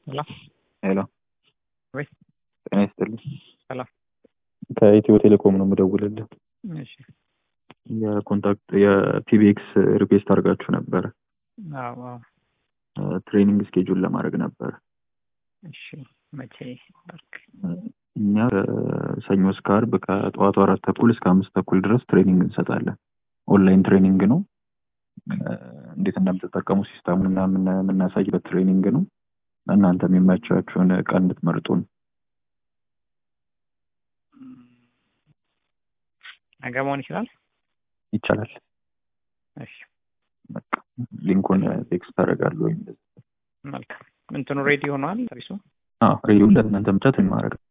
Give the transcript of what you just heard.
ሄሎ ሄሎ ወይ ጤና ይስጥልኝ። ሰላም። ከኢትዮ ቴሌኮም ነው የምደውልልህ። እሺ የኮንታክት የፒቢኤክስ ሪኩዌስት አድርጋችሁ ነበረ። አዎ አዎ ትሬኒንግ ስኬጁል ለማድረግ ነበር። እሺ መቼ ባርክ እኛ ከሰኞ እስከ አርብ ከጠዋቱ አራት ተኩል እስከ አምስት ተኩል ድረስ ትሬኒንግ እንሰጣለን። ኦንላይን ትሬኒንግ ነው። እንዴት እንደምትጠቀሙ ሲስተሙን እና የምናሳይበት ትሬኒንግ ነው። እናንተ የሚመቻችሁን ቀን እንድትመርጡ ነው። ነገ መሆን ይችላል። ይቻላል። እሺ በቃ ሊንኩን ቴክስት ታደርጋለህ ወይም መልካም። እንትኑ ሬዲ ሆኗል ሰርቪሱ? ሬዲዮ ለእናንተ ብቻ ትሬን ማድረግ